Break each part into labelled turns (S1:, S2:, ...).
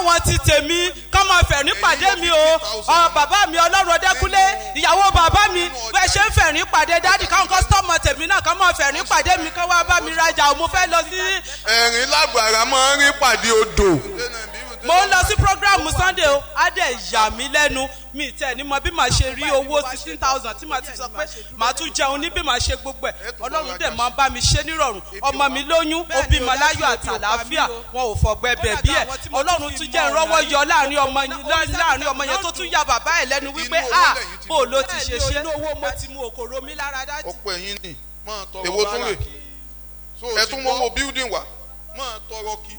S1: káwọn ti tèmi kọ́ máa fẹ̀rín pàdé mi o ọ bàbá mi ọlọ́run ọdẹ́kúnlé ìyàwó bàbá mi bẹ́ẹ̀ ṣe ń fẹ̀rín pàdé dádì káwọn kọ́sítọ́mù tèmi náà kọ́ máa fẹ̀rín pàdé mi kọ́ wá bá mi rajà o mo fẹ́ lọ sí
S2: ẹ̀rín lágbára máa ń rí pàdé odò.
S1: mo ń lọ sí programu sunday o á dẹ̀ yà mí lẹ́nu mi tẹ̀ ní mọ bí màá ṣe rí owó sixteen thousand tí màá ti sọ pé màá tún jẹun ní bí màá ṣe gbogbo ẹ̀ ọlọ́run dẹ̀ máa bá mi ṣe nírọ̀rùn ọmọ mi lóyún ó bímọ láyọ̀ àti àlàáfíà wọn ò fọ̀gbẹ́ bẹ̀ bí ẹ̀ ọlọ́run tún jẹ́ ìrọ́wọ́ yọ láàrin ọmọ yẹn láàrin ọmọ yẹn tó tún ya bàbá ẹ̀ lẹ́nu wípé a bó o ló ti ṣe ṣe inú owó mo ti mu òkòrò mi lára dájú.
S2: ọ̀pọ̀ ẹ̀yìn ni
S3: máa tọrọ
S2: èwo tún rè
S3: báràkì.
S2: ẹ tún mọ́wọ́ building wa
S3: máa tọrọ kí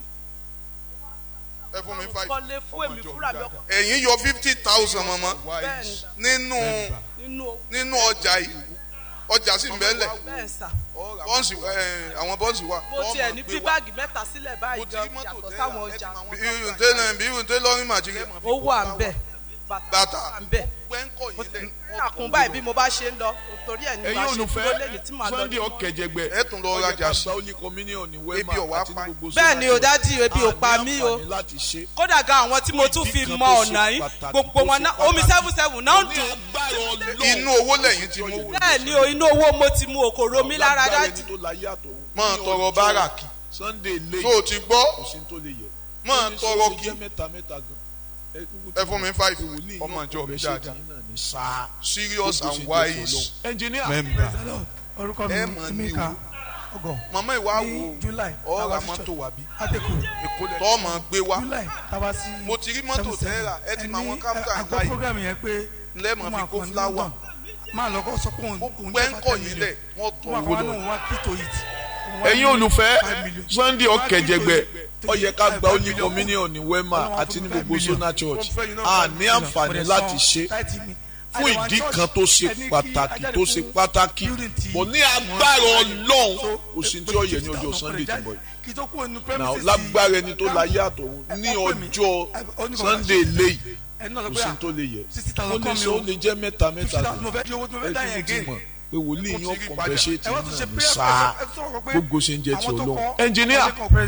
S2: ẹ fún mi five.
S1: kọ́lé fún èmi fúnra mi ọkọ̀
S2: ẹ̀yin yọ fifty thousand mọ́mọ́
S3: wise
S2: nínú
S1: nínú owó
S2: nínú ọjà yìí ọjà sì ń bẹ́lẹ̀
S1: bẹ́ẹ̀ sà
S3: ọ̀rà
S2: bọ́ǹsì ẹ̀, àwọn bọ́ǹsì wà.
S1: mo tiẹ̀ ní bí báàgì mẹ́ta sílẹ̀ báyìí
S3: mo ti
S1: gan
S3: rí mọ́tò
S1: yàtọ̀
S3: tẹ́lẹ̀
S1: sáwọn
S3: ẹ ti
S1: ọjà
S3: mọ àwọn
S2: irun tẹ́lẹ̀ bí irun tẹ́lẹ̀ lọ́rin màjírí.
S1: ó wà ń bẹ̀
S2: Bàtà.
S1: bàtà wà ń bẹ̀
S3: pẹ́ńkọ̀ yìí lẹ̀
S1: àkùn báyìí bí mo bá ṣe ń lọ torí ẹ̀ ní
S4: ẹ̀yin
S1: màá ṣe
S4: olùfẹ́
S1: dúró lẹ́ni tí màá lọ
S4: sunday
S1: ní.
S4: ọ̀kẹ́jẹgbẹ́
S2: ẹ tún lọ rajà sí.
S4: ọ̀yẹ̀ká gba communion ní wema
S2: Ebi ọ̀wá
S4: àti
S2: pa.
S4: ní gbogbo
S1: bẹ́ẹ̀ ni o
S4: sọ́nà
S1: dádì ebi ò pa
S4: àní
S1: mí o
S4: àǹfààní láti ṣe.
S1: kódà gan àwọn tí mo tún fi
S4: Ìdí kan
S1: mọ
S4: tó ṣe
S1: ọ̀nà yìí
S4: pàtàkì
S1: gbogbo
S4: tó
S1: wọn
S4: ṣe
S1: náà omi
S4: pàtàkì.
S1: seven seven náà ń
S4: ní
S1: dùn
S4: agbára ọlọ́run
S2: inú owó lẹ́yìn tí mo wò.
S1: bẹ́ẹ̀ ni o inú owó mo ti mu òkòrò mi lára
S4: Lágbára
S1: dádì
S4: ẹni tó láyé àtọ̀run.
S2: máa
S4: Ní
S2: tọrọ
S4: ọjọ́
S2: báràkì
S4: sunday late
S2: tó o ti gbọ́
S4: kò sí ní tó lè yẹ.
S2: máa
S4: Ó ní
S2: tọrọ
S4: sọ
S2: kí
S4: jẹ́ mẹ́ta mẹ́ta gan. kúkú
S2: ẹ
S4: ti
S2: fún mi
S4: mọ̀
S2: five
S4: pé wòlíì
S2: ọmọ
S4: yín
S2: ìjọ mi
S4: ọkọ̀ rẹ̀ ṣe
S2: dáadáa
S4: tì í náà ní sáà.
S2: serious
S4: Gbogbo
S2: and
S4: ṣe jẹ́ ti
S2: wise.
S4: Ọlọ́run. engineer
S2: member.
S5: orúkọ mi
S2: ẹ mọ̀ ní
S5: emeka
S2: o.
S5: ọgọ
S2: màmá ìwà
S5: ní
S2: wo
S5: july
S2: ọ̀rọ̀
S5: tàwa sí
S2: mọ́tò
S5: church
S2: wà bí.
S5: àtẹkù
S2: tọ́ mọ̀ gbé wá
S5: july tàwa sí
S2: mo ti rí mọ́tò tẹ́ra ẹ ti mọ àwọn káfíńtà
S5: àgbọ̀
S2: láì
S5: program yẹn pé
S2: lẹ́mọ̀ fi kó fúláwà
S5: máa lọ kọ́ sọ pé òun òun
S2: gbẹ́ ń
S5: jẹ́
S2: kọ̀
S5: five
S2: yín
S5: million
S2: lẹ̀ wọ́n
S5: tó
S2: tọ̀
S5: máa
S2: owó
S5: kọ́ wá
S2: lọ.
S5: náà wá kí tó yìí
S4: ẹ̀yin olùfẹ́ sunday ọ̀kẹ́jẹgbẹ́ ọ̀yẹ̀ká gba holy communion ní wema àti ní gbogbo sona church a ní àǹfààní láti ṣe fún ìdí kan tó ṣe pàtàkì tó ṣe pàtàkì bọ̀ ní agbára ọlọ́run kò sí tí ó yẹ ní ọjọ́ sunday tó bọ̀ yìí náà lágbára ẹni tó láyé àtọ̀run ní ọjọ́ sunday léyìí kò sí tó lè yẹ ó ní sọ ó lè jẹ́ mẹ́ta mẹ́ta ẹ kúkú ti mọ̀ pé wòlíì yín ọkàn bẹ́ẹ̀ ṣe ti náà ní sáà gbogbo ṣe ń jẹ́ ti ọlọ́run ẹnjìníà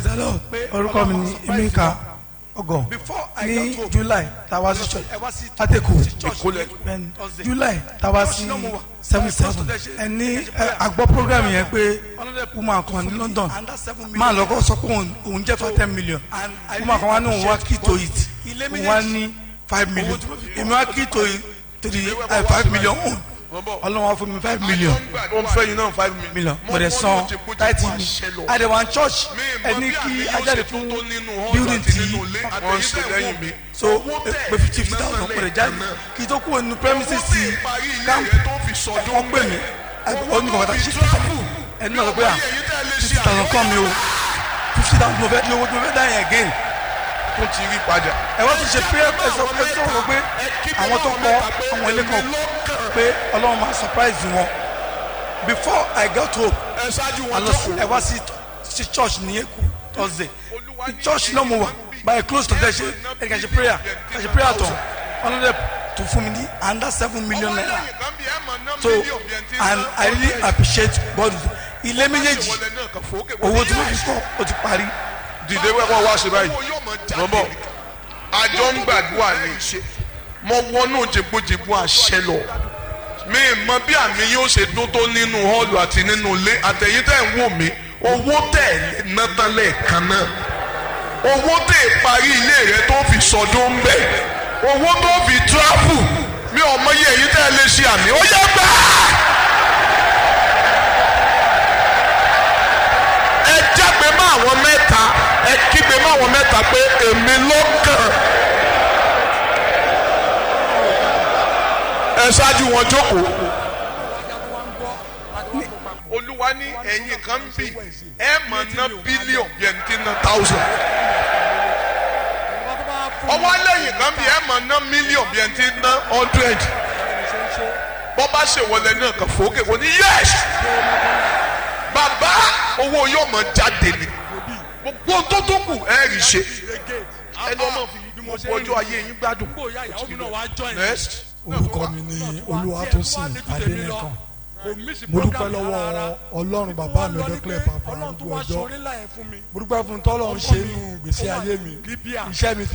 S5: orúkọ mi ni emeka ọgọ ní july tàwa sí church àtẹkù bẹ́ẹ̀ni july tàwa sí seven seven ẹni àgbọ̀ program yẹn pé woman kan ní london máa lọ́kọ́ sọ pé òun- òun jẹ́ for ten million woman kan wá ní òun wá kí to it òun wá ní five million èmi wá kí to it three eh, five million òun ọlọ́run wá fún mi five million
S2: ó ń fẹ́ yín náà five million.
S5: million mo dẹ̀ san thirty mi àdèwà church ẹni kí ajáde fún building tí
S2: wọ́n ń ṣe lẹ́yìn mi.
S5: so pé fifty thousand mo dẹ̀ jáde kí n tó kúrò nínú premises ti camp wọ́n pè mí oníkọ̀ọ́ta ṣe fifty thousand ẹni náà sọ pé à fifty thousand kọ́ mi o fifty thousand mo fẹ́ di owó tí mo fẹ́ dá yẹn again
S2: tó ti rí padà.
S5: ẹ wá tún ṣe prayer ẹ sọ ẹ sọ wọn pé àwọn tó kọ àwọn ilé kan pé ọlọ́run máa surprise wọn before i got home
S4: ẹ ṣáájú
S5: a lọ sí ẹ wá sí sí church ní èkó thursday ní church náà mo wà by close to there ṣe ẹ kàn ṣe prayer kàn ṣe prayer tán ọlọ́dẹ tó fún mi ní under seven million naira so and i really appreciate God ilé méjèèjì owó tí mo fi kọ́ ó ti parí
S2: dìde wẹ́pọ̀ wá ṣe báyìí. wọ́n bọ̀ àjọ ń gbàdúrà ni mo wọnú jẹgbójẹgbó àṣẹ lọ mi ì mọ bí àmì yóò ṣe dún tó nínú họ́ọ̀lù àti nínú ilé àtẹ̀yìn tẹ̀ ń wò mí owó tẹ̀ ná tán lẹ́ẹ̀kan náà owó tẹ̀ parí ilé rẹ tó fi sọdún ń bẹ̀ owó tó fi tíráfù mi ò mọ iye èyí tẹ̀ lè ṣe àmì ó yẹ gbà. ẹ jágbe mọ́ àwọn mẹ́ta ẹ kígbe mọ́ àwọn mẹ́ta pé èmi ló kàn. ẹ ṣáájú wọn jókòó. olúwa ní ẹ̀yìn kan bì ẹ mọ̀ ná bílíọ̀n yẹn ti ná táùsàn. ọwọ́ lẹ́yìn kan bì ẹ mọ̀ ná mílíọ̀n yẹn ti ná hundred. bọ́ bá ṣèwọlé náà kàn fòókè wọ́n ní yẹ́s. bàbá owó yóò mọ̀ jáde ni gbogbo tó tó kù ẹ rí ṣe ẹni ọmọ fi bí mo bọ ọjọ́ ayé yín gbádùn. next
S6: orúkọ mi ni olúwatósìn adẹnìkan mo dúpẹ́ lọ́wọ́ ọlọ́run bàbá mi ọdọ́kẹ́lẹ́ bàbá arúgbó ọjọ́ mo dúpẹ́ fún tọ́lọ́run ṣe inú gbèsè ayé mi iṣẹ́ mi ti